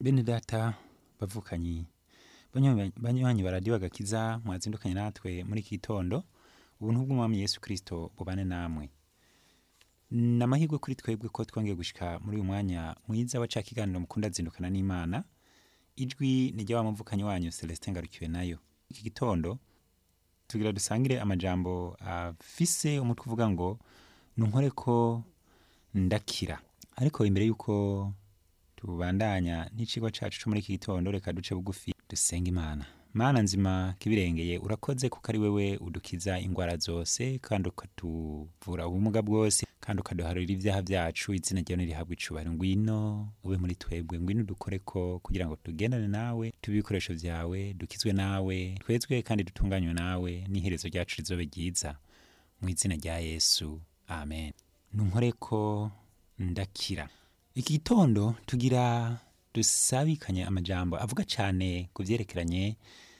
bene data bavukanyi banywanyi banywanyi baradiyo agakiza mwazindukanye natwe muri iki gitondo ubuntu bw'umwami yesu kirisito bubane namwe ni amahirwe kuri twebwe ko twongeye gushika muri uyu mwanya mwiza wa ca kiganiro mukunda zindukana n'imana ijwi ni rya wa muvukanyi wanyu celestin ngarukiwe nayo iki gitondo tugira dusangire amajambo afise umutwe uvuga ngo nunkore ko ndakira ariko imbere y'uko tubandanya n'icigwa cacu co muri iki gitondo reka duce bugufi dusenga imana mana nzima kibirengeye urakoze kuko ari wewe udukiza ingwara zose kandi ukatuvura ubumuga bwose kandi ukaduharurira ibyaha byacu izina ryawe nirihabwa icubahiro ngwino ube muri twebwe ngwino udukore ko kugira ngo tugendane nawe tube ibikoresho vyawe dukizwe nawe twezwe kandi dutunganywe nawe n'iherezo ryacu rizobe ryiza mu izina rya yesu amen nunkore ko ndakira iki gitondo tugira dusabikanye amajambo avuga cyane ku byerekeranye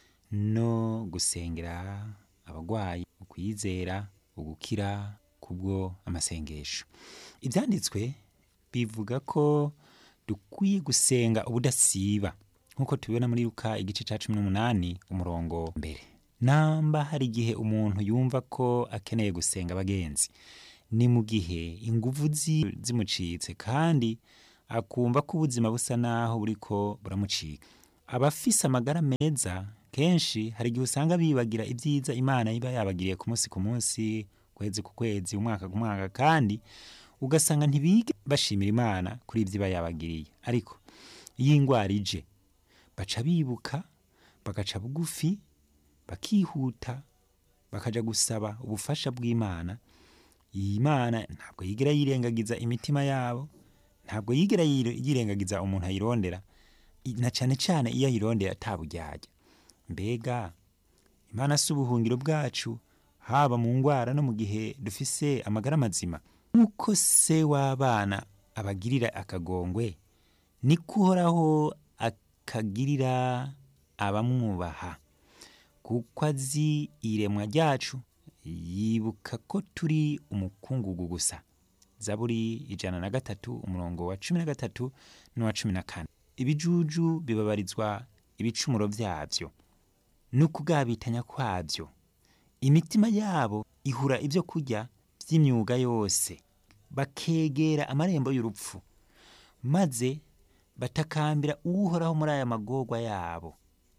no gusengera abagwayi ukwizera ugukira kubwo amasengesho ibyanditswe bivuga ko dukwiye gusenga ubudasiba nk'uko tubibona muri Luka igice cya cumi n'umunani umurongo mbere namba hari igihe umuntu yumva ko akeneye gusenga abagenzi ni mu gihe inguvu zi- zimucitse kandi akumva ko ubuzima busa naho buriko buramucika abafise amagara meza kenshi hari igihe usanga bibagira ibyiza imana iba yabagiriye ku munsi ku munsi kwezi ku kwezi umwaka ku mwaka kandi ugasanga ntibige bashimira imana kuri ibyo iba yabagiriye ariko iyo indwara ije baca bibuka bagaca bugufi bakihuta bakaja gusaba ubufasha bw'imana iyi mana ntabwo yigera yirengagiza imitima yabo ntabwo yigera yire- yirengagiza umuntu ayirondera I- na cyane cyane iyo ayirondera ataburyarya mbega imana si ubuhungiro bwacu haba mu ngwara no mu gihe dufise amagara mazima nk'uko se w'abana abagirira akagongwe niko uhoraho akagirira abamwubaha kuko azi iremwa ryacu yibuka ko turi umukungugu gusa zaburi ijana na gatatu umurongo wa cumi na gatatu n'uwa cumi na kane ibijuju bibabarizwa ibicumuro byabyo n'ukugabitanya kwabyo imitima yabo ihura ibyo kurya by'imyuga yose bakegera amarembo y'urupfu maze batakambira uhoraho muri aya magorwa yabo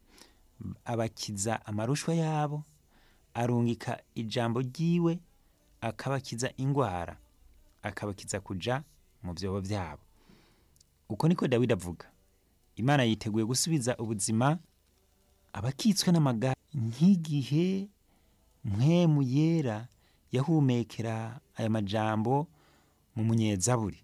abakiza amarushwa yabo arungika ijambo ryiwe akabakiza ingwara akabakiza kuja mu byobo byabo uko niko dawidi avuga imana yiteguye gusubiza ubuzima abakitswe n'amagara nk'igihe mpwemu yera yahumekera aya majambo mu munyezaburi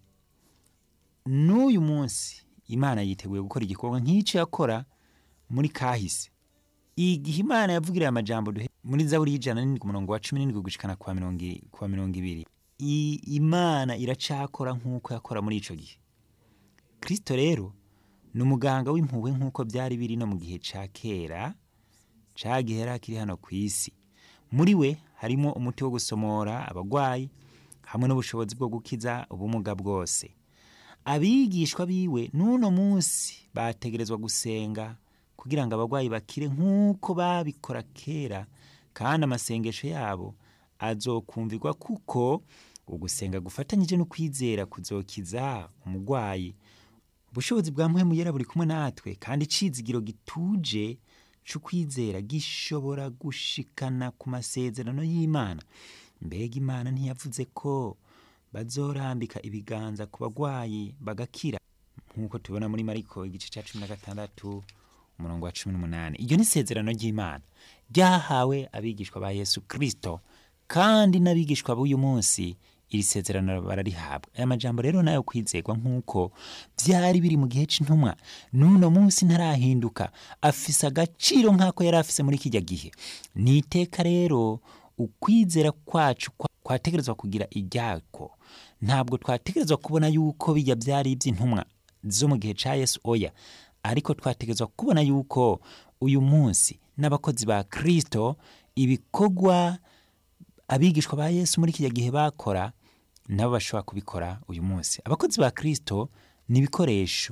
n'uyu munsi imana yiteguye gukora igikorwa nk'icyo yakora muri kahise igihe imana yavugiriye amajambo duhe muri zaburi y'ijana n'indwi umurongo wa cumi n'indwi gushikana kwa mirongo i- kwa mirongo ibiri I- imana iracakora nk'uko yakora muri ico gihe kristo rero ni umuganga w'impuhwe nk'uko byari biri no mu gihe ca kera ca gihe yari akiri hano ku isi muri we harimo umuti wo gusomora abagwayi hamwe n'ubushobozi bwo gukiza ubumuga bwose abigishwa biwe n'uno munsi bategerezwa gusenga kugira ngo abagwayi bakire nk'uko babikora kera kandi amasengesho yabo azokumvirwa kuko ugusenga gufatanyije no kwizera kuzokiza umugwayi ubushobozi bwa mpwemu yera buri kumwe natwe kandi icizigiro gituje c'ukwizera gishobora gushikana ku masezerano y'imana mbega imana ntiyavuze ko bazorambika ibiganza ku bagwayi bagakira nk'uko tubona muri mariko igice cya cumi na gatandatu umurongo wa cumi n'umunani iryo ni isezerano ry'imana ryahawe abigishwa ba yesu kristo kandi n'abigishwa b'uyu munsi iri sezerano bararihabwa aya majambo rero nayo kwizerwa nk'uko byari biri mu gihe c'intumwa n'uno munsi ntarahinduka afise agaciro nk'ako yari afise muri kijya gihe ni iteka rero ukwizera kwacu kwa- kwategerezwa kugira iryako ntabwo twategerezwa kubona yuko bijya byari iby'intumwa zo mu gihe ca yesu oya ariko twategerezwa kubona yuko uyu munsi n'abakozi ba kristo ibikorwa abigishwa ba yesu muri kiriya gihe bakora nabo bashobora kubikora uyu munsi abakozi ba kristo ni ibikoresho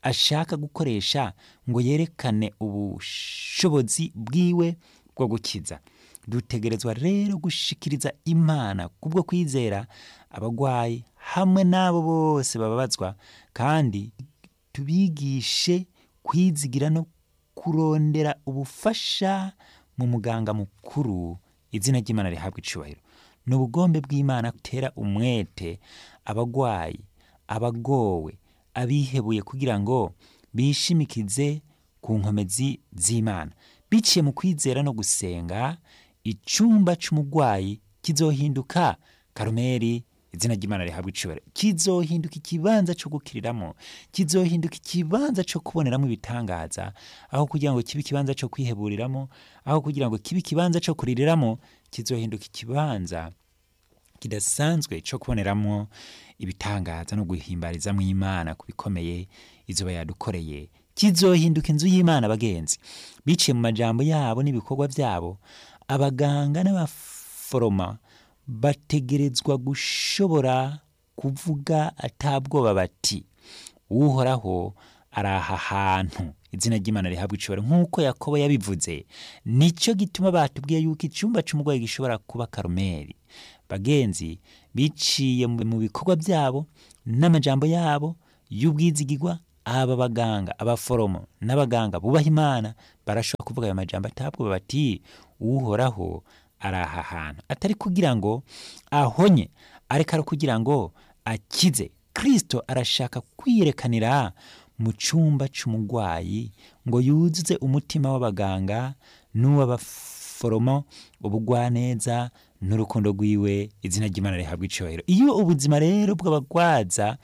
ashaka gukoresha ngo yerekane ubushobozi bwiwe bwo gukiza dutegerezwa rero gushikiriza imana kubwo kwizera abagwayi hamwe n'abo bose bababazwa kandi tubigishe kwizigira no kurondera ubufasha mu muganga mukuru izina ry'imana rihabwa icubahiro ni ubugombe bw'imana gutera umwete abagwayi abagowe abihebuye kugira ngo bishimikize ku nkomezi z'imana biciye mu kwizera no gusenga icumba c'umugwayi kizohinduka karumeri izina ry'imana rihabwa icubahiro kizohinduka ikibanza co gukiriramo kizohinduka ikibanza co kuboneramo ibitangaza aho kugira ngo kibe ikibanza co kwiheburiramo aho kugira ngo kibe ikibanza co kuririramo kizohinduka ikibanza kidasanzwe co kuboneramo ibitangaza no guhimbarizamo imana ku bikomeye izoba yadukoreye kizohinduka inzu y'imana bagenzi biciye mu majambo yabo n'ibikorwa byabo abaganga n'abaforoma bategerezwa gushobora kuvuga atabwoba bati uhoraho ari aha hantu izina ry'imana rihabwa icubahiro nk'uko yakobo yabivuze nicyo gituma batubwiye yuko icyumba cy'umurwayi gishobora kuba karumeri bagenzi biciye mu bikorwa byabo n'amajambo yabo y'ubwizigirwa aba baganga abaforomo n'abaganga bubaha imana barashobora kuvuga ayo majambo atabwoba bati uhoraho ari aha hantu atari kugira ngo ahonye ariko ari kugira ngo akize kirisito arashaka kwiyerekanira mu cyumba cy'umurwayi ngo yuzuze umutima w'abaganga n'uw'abaforomo ubugwaneza n'urukundo rwiwe izina ry'imana rihabwa icyohero iyo ubuzima rero bw'abagwaza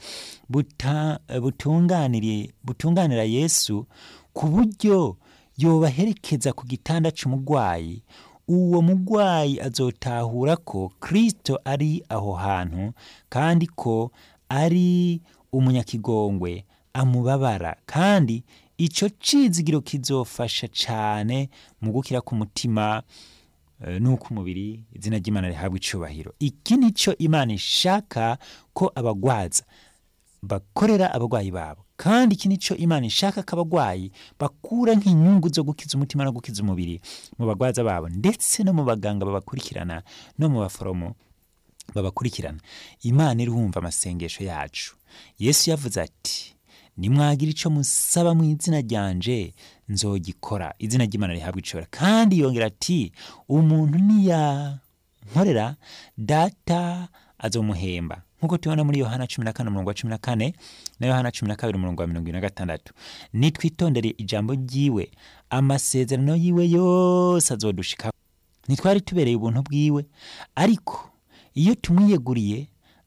butunganira yesu ku buryo yobaherekeza ku gitanda cy'umurwayi uwo murwayi azotahura ko kirisito ari aho hantu kandi ko ari umunyakigongwe amubabara kandi icyo cizigiro kizofasha cyane mu gukira k'umutima nuko umubiri izina ry'imana rihabwa icubahiro iki ni cyo imana ishaka ko abagwaza bakorera abarwayi babo kandi iki ni cyo imana ishaka ko abarwayi bakura nk'inyungu zo gukiza umutima no gukiza umubiri mu bagwaza babo ndetse no mu baganga babakurikirana no mu baforomo babakurikirana imana irumva amasengesho yacu yesu yavuze ati nimwagira icyo musaba mu izina ryanje nzogikora izina ry'imana rihabwa icobora kandi yongera ati umuntu niyankorera data azomuhemba nk'uko tubona muri yohana cumi na kane umurongo wa cumi na kane na yohana cumi na kabiri umurongo wa mirongo ine na gatandatu nitwitondere ijambo ry'iwe amasezerano yiwe yose azodushikaho ntitwari tubereye ubuntu bwiwe ariko iyo tumwiyeguriye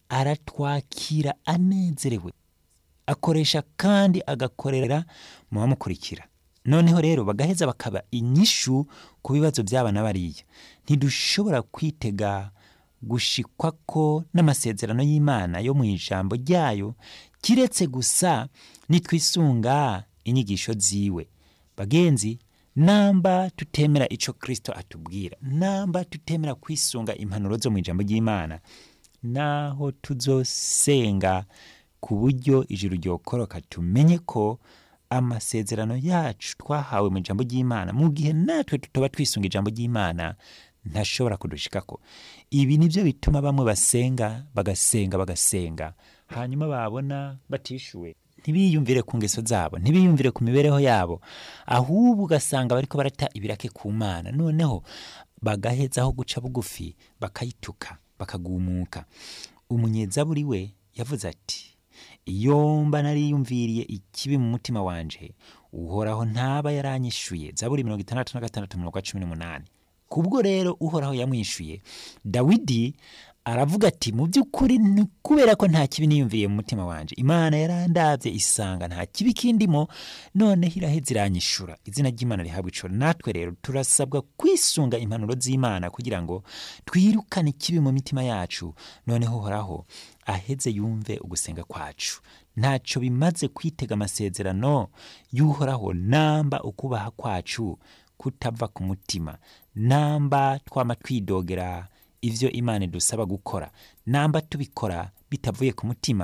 aratwakira anezerewe akoresha kandi agakorera mu bamukurikira noneho rero bagaheza bakaba inyishu ku bibazo by'abana bariya ntidushobora kwitega gushikwa ko n'amasezerano y'imana yo mu ijambo ryayo kiretse gusa nitwisunga inyigisho ziwe bagenzi namba tutemera icyo kirisito atubwira namba tutemera kwisunga impanuro zo mu ijambo ry'imana naho tuzosenga ku buryo ijuru ryokoroka tumenye ko amasezerano yacu twahawe mu ijambo ry'imana mu gihe natwe tutaba twisunga ijambo ry'imana ntashobora kudushikako ibi ni byo bituma bamwe basenga bagasenga bagasenga hanyuma babona batishyuwe ntibiyumvire ku ngeso zabo ntibiyumvire ku mibereho yabo ahubwo ugasanga bariko barata ibirake ku mana noneho bagahezaho guca bugufi bakayituka bakagumuka umunyezaburi we yavuze ati iyo mba nariyumviriye ikibi mu mutima wanje uhoraho ntaba yaranyishuye zaburi mirongo itandatu na gatandatu umurongo wa cumi n'umunani kubwo rero uhoraho yamwishuye dawidi aravuga ati mu by'ukuri ni kubera ko nta kibi niyumviriye mu mutima wanje imana yarandabye isanga nta kibi kindimo noneho iraheze iranyishura izina ry'imana rihabwa icoro natwe rero turasabwa kwisunga impanuro z'imana kugira ngo twirukane ikibi mu mitima yacu noneho uhoraho aheze yumve ugusenga kwacu ntacyo bimaze kwitega amasezerano y'uhoraho namba ukubaha kwacu kutava ku mutima namba twama twidogera ivyo imana idusaba gukora namba tubikora bitavuye ku mutima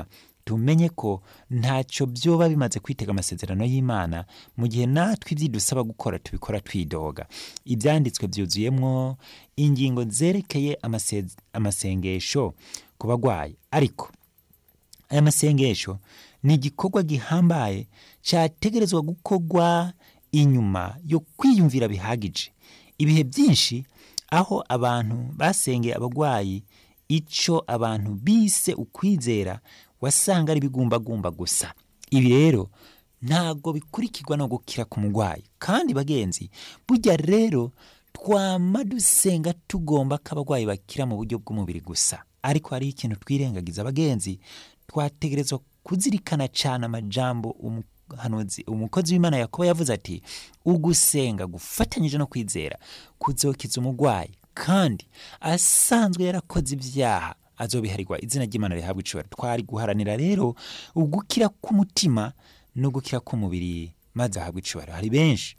tumenye ko ntacyo byoba bimaze kwitega amasezerano y'imana mu gihe natwe ibyo dusaba gukora tubikora twidoga ibyanditswe byuzuyemo ingingo zerekeye amase- amasengesho ku bagwayi ariko aya masengesho ni igikorwa gihambaye cyategerezwa gukorwa inyuma yo kwiyumvira bihagije ibihe byinshi aho abantu basengeye abarwayi icyo abantu bise ukwizera wasanga ari ibigumbagumba gusa ibi rero ntabwo bikurikirwa no gukira ku murwayi kandi bagenzi burya rero twama dusenga tugomba ko abarwayi bakira mu buryo bw'umubiri gusa ariko hariho ikintu twirengagiza abagenzi twategerezwa kuzirikana cyane amajambo umuhanuzi umukozi w'imana yakobo yavuze ati ugusenga gufatanyije no kwizera kuzokiza umurwayi kandi asanzwe yarakoze ibyaha azobiharirwa izina ry'imana rihabwa icubahiro twari guharanira rero ugukira k'umutima no gukira k'umubiri maze ahabwa icubahiro hari benshi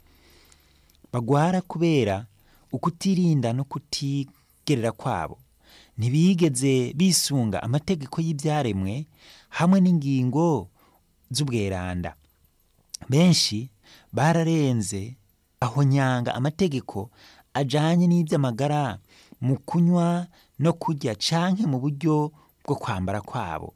bagwara kubera ukutirinda no kutigerera kwabo ntibigeze bisunga amategeko y'ibyaremwe hamwe n'ingingo z'ubweranda benshi bararenze aho nyanga amategeko ajanye n'iby'amagara mu kunywa no kurya canke mu buryo bwo kwambara kwabo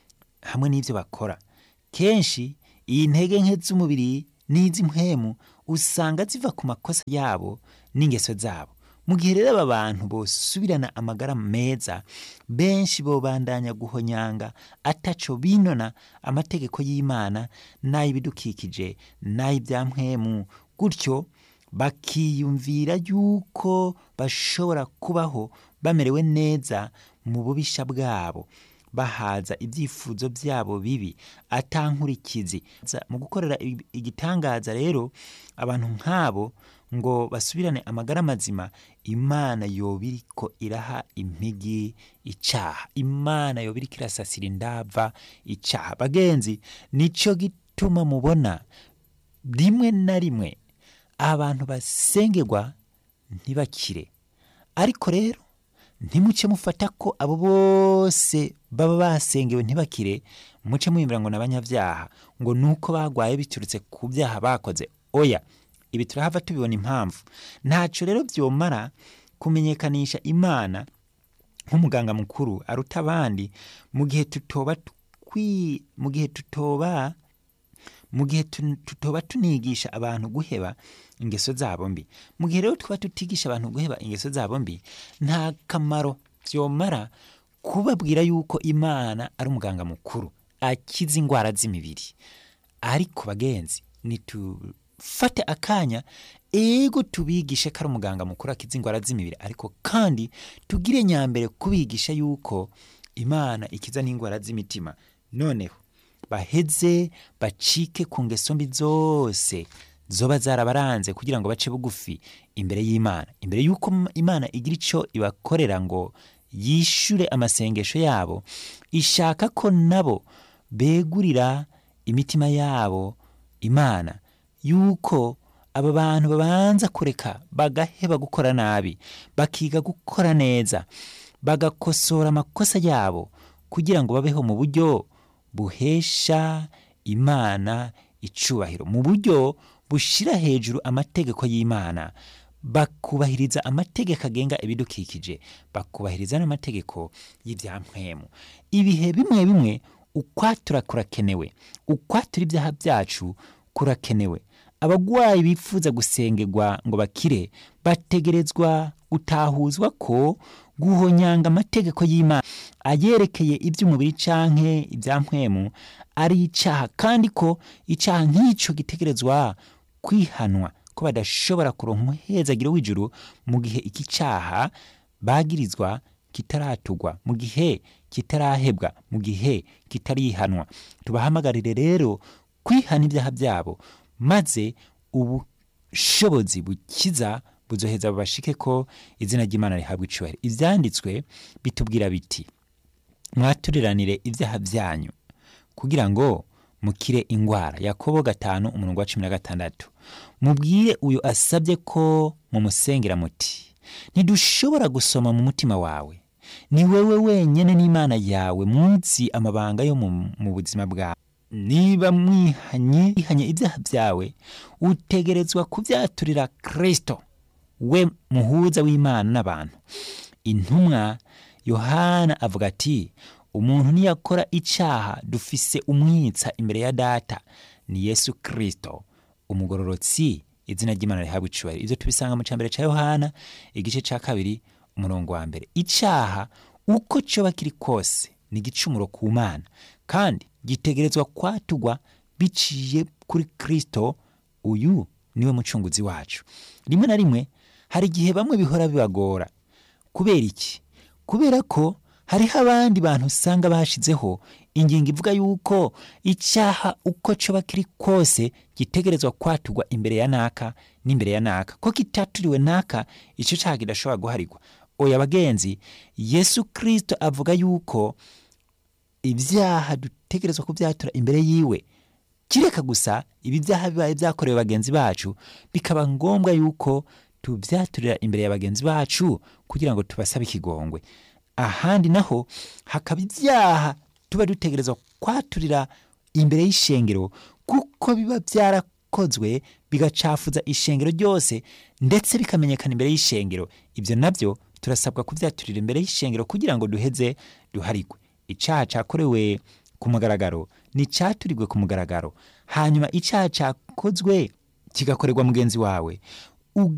hamwe n'ibyo bakora kenshi iyi ntege nke z'umubiri n'iz'impwemu usanga ziva ku makosa yabo n'ingeso zabo mu gihe rero aba bantu bosubirana amagara meza benshi bobandanya guhonyanga ataco binona amategeko y'imana n'ay'ibidukikije n'ay'ibyampwemu gutyo bakiyumvira yuko bashobora kubaho bamerewe neza mu bubisha bwabo bahaza ibyifuzo byabo bibi atankurikizi Za- mu gukorera ig- igitangaza rero abantu nk'abo ngo basubirane amagara mazima imana yoba iriko iraha impigi icaha imana yoba iriko irasasira indava icaha bagenzi nico gituma mubona rimwe na rimwe abantu basengerwa ntibakire ariko rero ntimuce mufata ko abo bose baba basengewe ntibakire muce mwiyumvira ngo ni abanyabyaha ngo ni uko bagwaye biturutse ku byaha bakoze oya ibi turahava tubibona impamvu ntacyo rero byomara kumenyekanisha imana nk'umuganga mukuru aruta abandi mu gihe tutoba twi mu gihe tutoba mu gihe tu- tutoba tunigisha abantu guheba ingeso zabo mbi mu gihe rero tuba tutigisha abantu guheba ingeso zabo mbi nta kamaro byomara kubabwira yuko imana ari umuganga mukuru akiza indwara z'imibiri ariko bagenzi nitufate akanya ego tubigishe ko ari umuganga mukuru akiza indwara z'imibiri ariko kandi tugire nyambere kubigisha yuko imana ikiza n'indwara z'imitima noneho baheze bacike ku ngeso mbi zose zoba zarabaranze kugira ngo bace bugufi imbere y'imana imbere y'uko m- imana igira icyo ibakorera ngo yishure amasengesho yabo ishaka ko nabo begurira imitima yabo imana yuko aba bantu babanza kureka bagaheba gukora nabi bakiga gukora neza bagakosora amakosa yabo kugira ngo babeho mu buryo buhesha imana icubahiro mu buryo bushira hejuru amategeko y'imana bakubahiriza amategeko agenga ibidukikije bakubahiriza n'amategeko y'ibyampwemu ibihe bimwe bimwe ukwatura kurakenewe ukwatura ibyaha byacu kurakenewe abagwayi bifuza gusengerwa ngo bakire bategerezwa gutahuzwa ko guhonyanga amategeko y'imana ayerekeye iby'umubiri canke ibyampwemu ari icaha kandi ko icaha nk'ico gitegerezwa kwihanwa ko badashobora kuronka umuhezagiro w'ijuru mu gihe iki caha bagirizwa kitaratugwa mu gihe kitarahebwa mu gihe kitarihanwa tubahamagarire rero kwihana ibyaha byabo maze ubushobozi bukiza buzoheza bubashike ko izina ry'imana rihabwa icubahiro ivyanditswe bitubwira biti mwaturiranire ibyaha byanyu kugira ngo mukire ingwara yakobo gatanu umurongo wa cumi na gatandatu mubwire uyu asabye ko mumusengera muti ntidushobora gusoma mu mutima wawe ni wewe wenyine n'imana yawe munsi amabanga yo mu, mu buzima bwawe niba mwihanye ihanye ibyaha byawe utegerezwa kubyaturira kristo we muhuza w'imana n'abantu intumwa yohana avuga ati umuntu niyakora icyaha dufise umwitsa imbere ya data ni yesu kristo umugororotsi izina ry'imana rihabwa icubahiro ibyo tubisanga mu cyambere cya yohana igice cya kabiri umurongo wa mbere icyaha uko cyoba kiri kose ni igicumuro ku mana kandi gitegerezwa kwatugwa biciye kuri kristo uyu niwe mucunguzi wacu rimwe na rimwe hari igihe bamwe bihora bibagora kubera iki kubera ko hariho abandi bantu usanga bashizeho ingingo ivuga yuko icyaha uko cyoba kiri kose gitegerezwa kwatugwa imbere ya naka n'imbere ya naka ko kitaturiwe naka icyo cyaha kidashobora guharirwa oya bagenzi yesu kirisito avuga yuko ibyaha dutegerezwa kubyatura imbere yiwe kireka gusa ibi byaha bibaye byakorewe bagenzi bacu bikaba ngombwa yuko tubyaturira imbere ya bagenzi bacu kugira ngo tubasabe ikigongwe ahandi naho hakaba ibyaha tuba dutegerezwa kwaturira imbere y'ishengero kuko biba byarakozwe bigacafuza ishengero ryose ndetse bikamenyekana imbere y'ishengero ibyo nabyo turasabwa kubyaturira imbere y'ishengero kugira ngo duheze duharigwe icyaha cyakorewe ku mugaragaro ni icyaturigwe ku mugaragaro hanyuma icyaha cyakozwe kigakorerwa mugenzi wawe